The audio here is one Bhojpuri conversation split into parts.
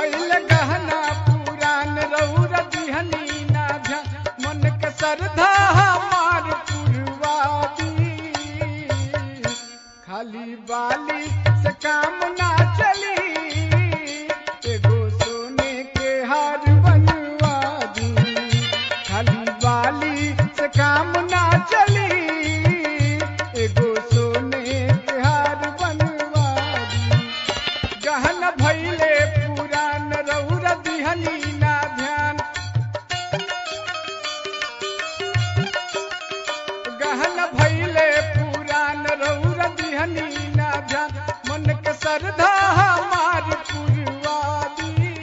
भैल गहना पुरान रौर दिहनी ना ध्यान मन के श्रद्धा हमार पुरवादी खाली बाली से काम ना चली एगो सोने के हार बनवा दी खाली बाली से काम ना चली एगो सोने के हार बनवा दी गहन भैले पुरान रौर दिहनी ना ध्यान गहन भैले पुरान रौर दिहनी ना ध्यान मन के श्रद्धा हमार पुरवादी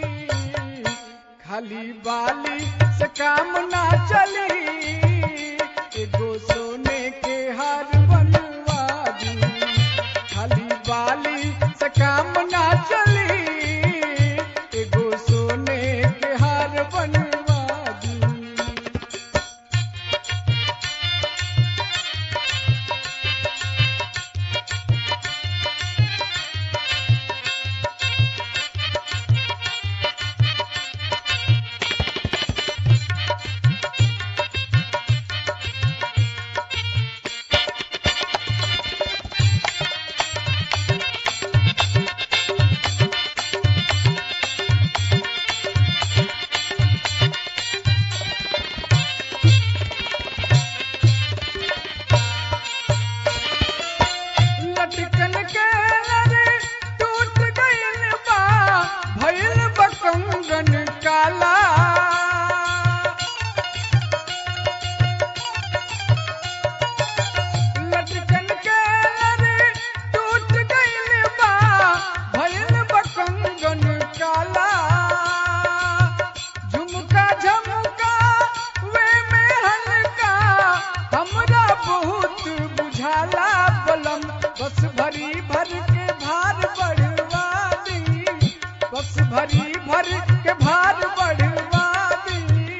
खाली बाली से काम ना चली एगो सोने के हार बनवा दी खाली बाली से काम ना चली एगो सोने के हार बनवा दी लटकन के नरे टूट गइल बा भइल बकंगन काला लटकन के नरे टूट गइल बा भइल बकंगन काला झुमका झमका वे में हल्का हमरा बहुत बुझाला बलम बस भरी भर के भार बढ़वा दी बस भरी भर के भार बढ़वा दी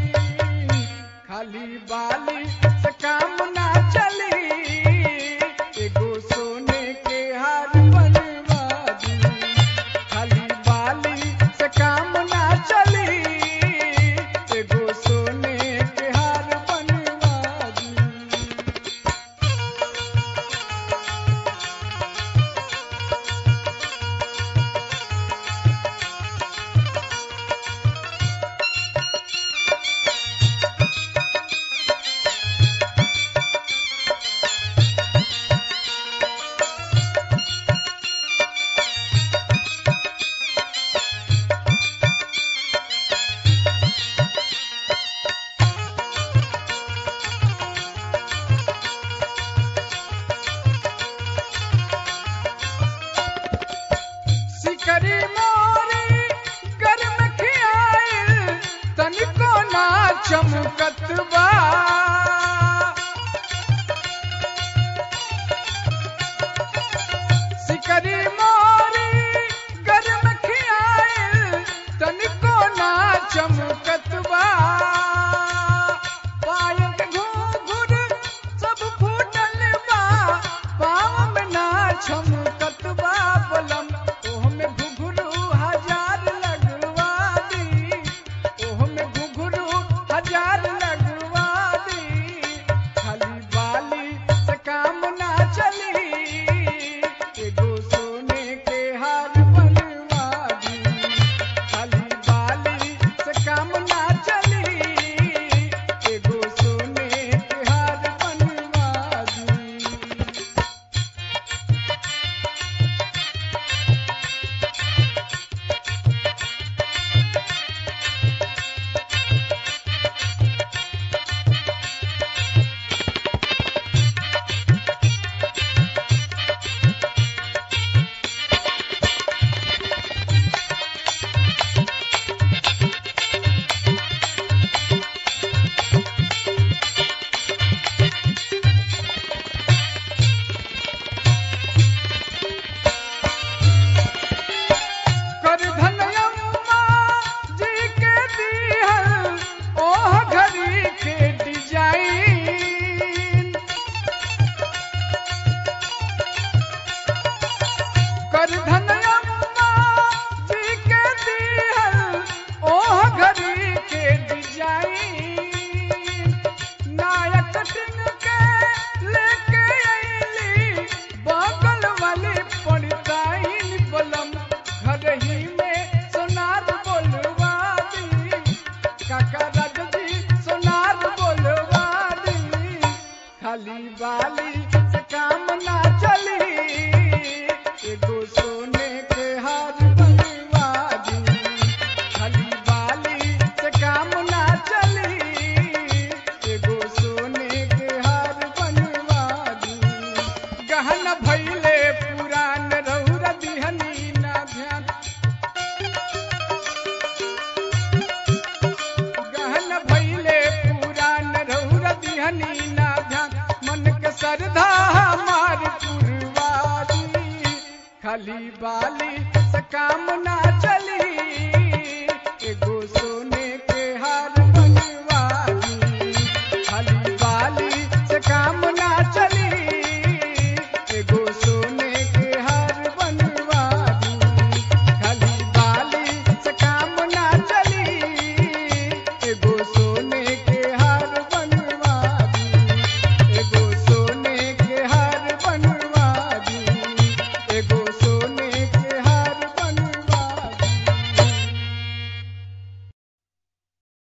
खाली बाली से काम ना चली एगो सोने के हार बनवा दी खाली बाली से काम ना चली एगो सोने के हार बनवा दी सिकरी मोरी गर्म खियाइल तनिको ना चमकत बा